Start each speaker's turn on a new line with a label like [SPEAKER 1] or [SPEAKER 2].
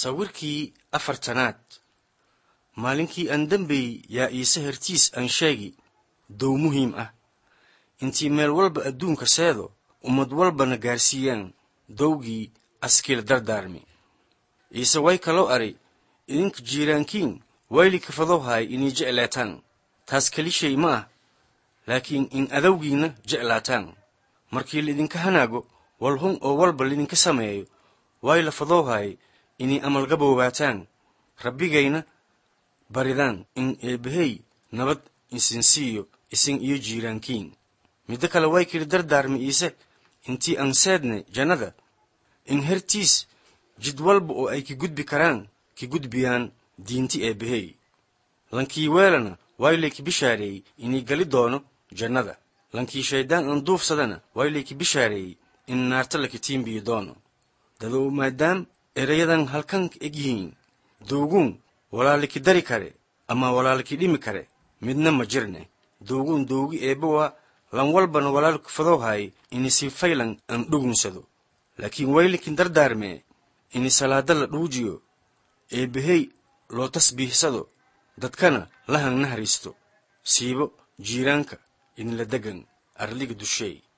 [SPEAKER 1] sawirkii afartanaad maalinkii aan dembey yaa iise hertiis aan sheegi dow muhiim ah intii meel walba adduunka seedo ummad walbana gaarsiiyaan dowgii askiil dardaarmi iise way kaloo ari idinka jiiraankiin wayli kafadow-haay inay jeclaataan taas keli shay ma ah laakiin in adowgiinna jeclaataan markii laidinka hanaago walhun oo walba lidinka sameeyo way la fadowhaay inay amalgaboobaataan rabbigayna baridaan in eebbahey nabad isin siiyo isin iyo jiiraankiin middo kale way kili dardaarmi iise intii aan seedne jannada in hertiis jid walba oo ay ki gudbi karaan ki gudbiyaan diinti eebbahey lankii weelana waylay ki bishaareeyey inay gali doono jannada lankii shayddaan aan duufsadana waylay ki bishaareeyey in naarta laki tiimbiyi doono dadow maadaam erayadan halkan eg yihiin dowguun walaaliki dari kare ama walaaliki dhimi kare midna ma jirne dowguun dowgi eebbe waa lan walbana walaalku fadowhaay ini si faylan aan dhugunsado laakiin waylikin dardaarmee ini salaada la dhuujiyo eebbahey loo tasbiihsado dadkana lahan nahariisto siibo jiiraanka inila degan arliga dusheey